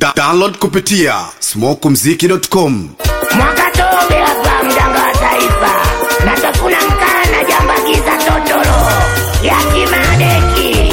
Da download kupitia smokumziki.com. Mwakatobe hapa mganga wa taifa, natafuna mkaa na jambakiza totoro yatima deki.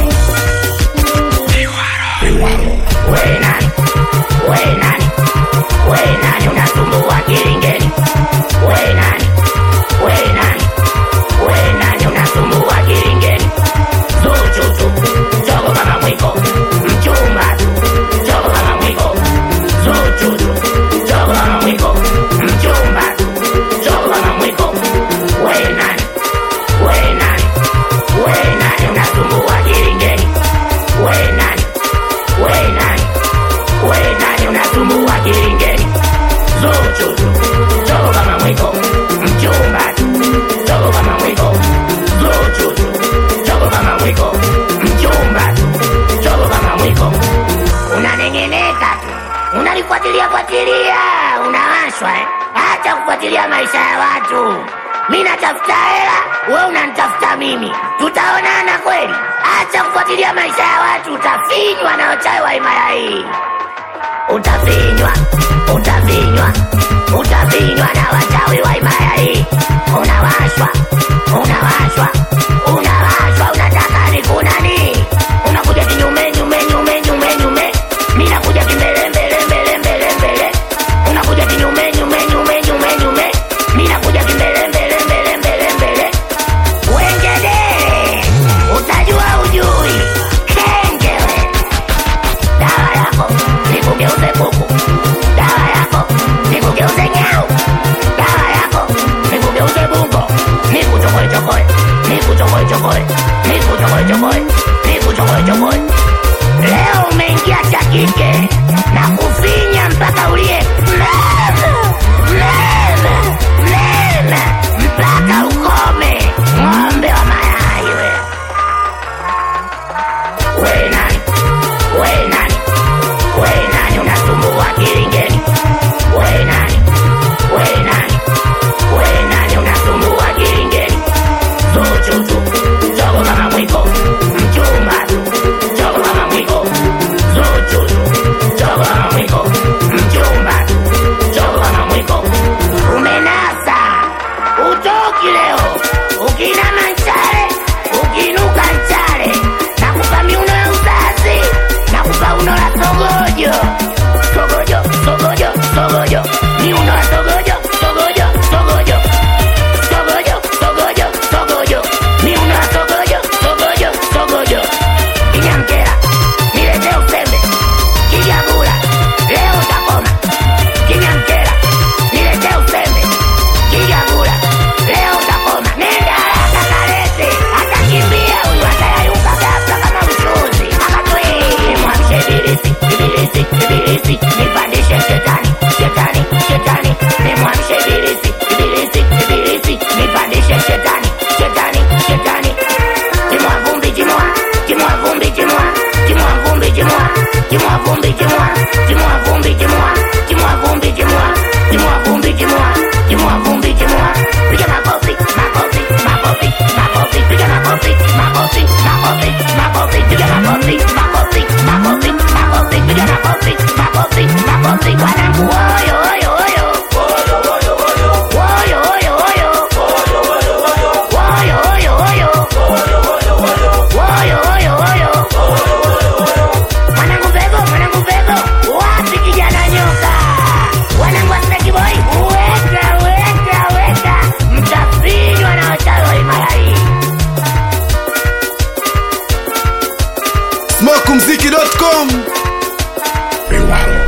We nani? We nani? We nani unasumbua kilingeni? We nani? We nani? We nani unasumbua kilingeni? Zuchu tu, chogo kama mwiko, mchumba tu, chogo kama mwiko, Zuchu tu, chogo kama mwiko, mchumba tu, chogo kama mwiko. We nani? We nani? We nani unasumbua kilingeni? We nani? We nani? We nani unasumbua kilingeni? Zuchu tu, chogo kama mwiko, mchumba tu, chogo kama mwiko, Zuchu tu, chogo kama mwiko, mchumba tu, chogo kama mwiko. Unanengeneka tu, unalifuatilia fuatilia, unawashwa eh? Acha kufuatilia maisha ya watu. Mi natafuta hela, we unanitafuta mimi, tutaonana kweli? Acha kufuatilia maisha ya watu, utafinywa na wachawi wa himaya hii utafinywa, utafinywa, utafinywa na wachawi wa himaya hii. Unawashwa, unawashwa, unawashwa, unataka nikunani? Unakuja kinyume nyume nyume nyume nyume, mi nakuja kimbele mbele mbele mbele mbele. Unakuja kinyume nyume nyume nyume nyume, mi nakuja kimbele mbele mbele mbele mbele. Wengedere, utajua ujui, kengewe dawa yako nikugeuze kuku, dawa yako nikugeuze nyau, dawa yako nikugeuze bungo, nikuchokoe chokoe, nikuchokoe chokoe, nikuchokoe chokoe, nikuchokoe chokoe. Leo umeingia cha kike na kufinya mpaka ulie meme, meme, meme, mpaka ukome, ng'ombe wa mayai we. We nani? We nani? We nani unasumbua kilingeni? We nani? We nani? We nani unasumbua kilingeni? Zuchu tu, chogo kama mwiko, mchumba tu, chogo kama mwiko, Zuchu tu, chogo kama mwiko, mchumba tu, chogo kama mwiko. Umenasa, utoki leo, ukinama nchale, ukinuka nchale, nakupa miuno ya uzazi, nakupa uno la sogojo, sogojo, sogojo, sogojo, miuno ya sogojo, sogojo, sogojo, sogojo, sogojo, sogojo, miuno ya sogojo, sogojo, sogojo. Kinyamkera, niletee usembe, kijagula, leo utakoma. Kinyamkera, niletee usembe, kijagula, leo utakoma. Nenda haraka kalete, atakimbia huyu, atayayuka ghafla kama mchuzi. Akatwii, mwamshe ibilisi, ibilisi, ibilisi, nipandishe shetani, shetani, shetani, nimwamshe ibilisi, ibilisi, ibilisi, nipandishe shetani, shetani, shetani. Timua vumbi, timua, timua vumbi, timua, timua vumbi, timua, timua vumbi, timua, timua vumbi, timua, timua vumbi, timua, timua vumbi, timua, timua vumbi, timua. Piga makofi, makofi, makofi, makofi, piga makofi, makofi, makofi, makofi, piga makofi, makofi, makofi, makofi, piga makofi, makofi, makofi. Wanangu, oyo, oyo, oyo. Oyo, oyo, oyo. Oyo, oyo, oyo. Woyo, woyo, woyo. Mwanangu Vego, mwanangu Vego, wapi kijana nyoka? Wanangu wa Snake Boy, weka, weka, weka, mtafinywa na wachawi wa himaya hii. smokumziki.com. Beware.